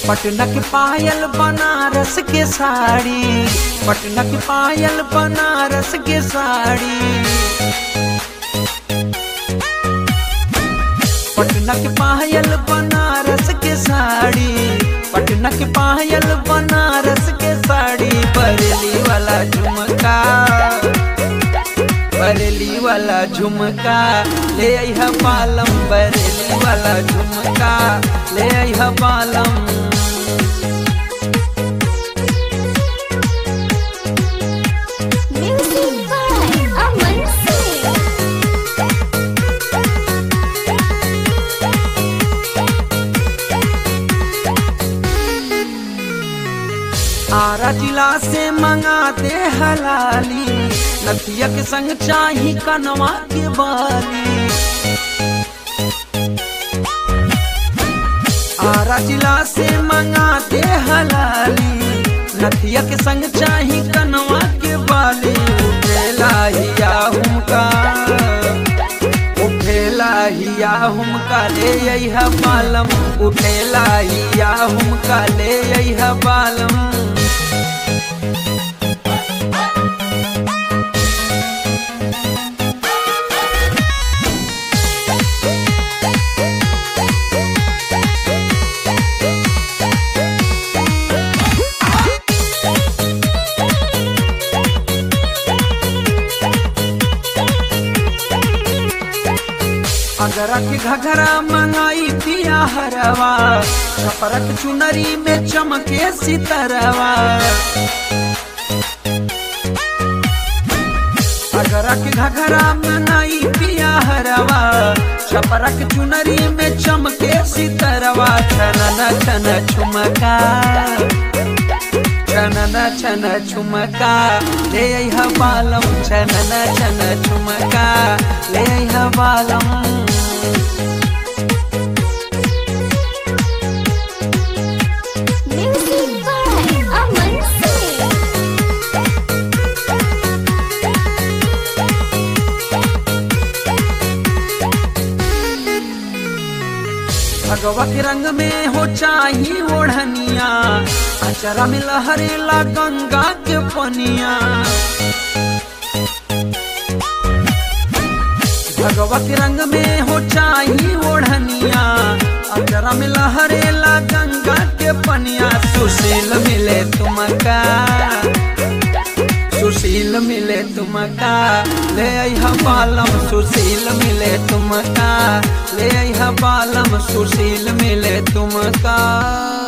पटना के पायल बनारस के साड़ी पटना के पायल बनारस के साड़ी पटना के पायल बनारस के साड़ी पटना के पायल बनारस के साड़ी बरेली वाला झुमका बरेली वाला झुमका ले आइहा पालम बरेली वाला झुमका ले आइहा पालम Music by Aman Singh. Ara जिला से मंगाते हलाली नथिया के संग चाही कनवा के बाली आरा जिला से मंगाते हलाली नथिया के संग चाही कनवा के बाली उठेला हिया हुमका उठेला हिया हुमका ले अइहा बालम उठेला हिया हुमका ले अइहा बालम अगरा के घघरा मंगाई पिया हरवा छपरक चुनरी में चमके सितरवा अगरा के घघरा मंगाई पिया हरवा छपरक चुनरी में चमके सितरवा छनन छन छुमका छनन छन छुमका ले अइहा बालम छनन छन छुमका ले अइहा बालम Music by Aman Singh. भगवा के रंग में हो चाही ओढ़निया अचरा में लहरेला गंगा के पनिया भगवा के रंग में हो चाही ओढ़निया अचरा में लहरेला गंगा के पनिया सुशील मिले तुमका सुशील मिले तुमका ले अइहा बालम सुशील मिले तुमका ले अइहा बालम सुशील मिले तुमका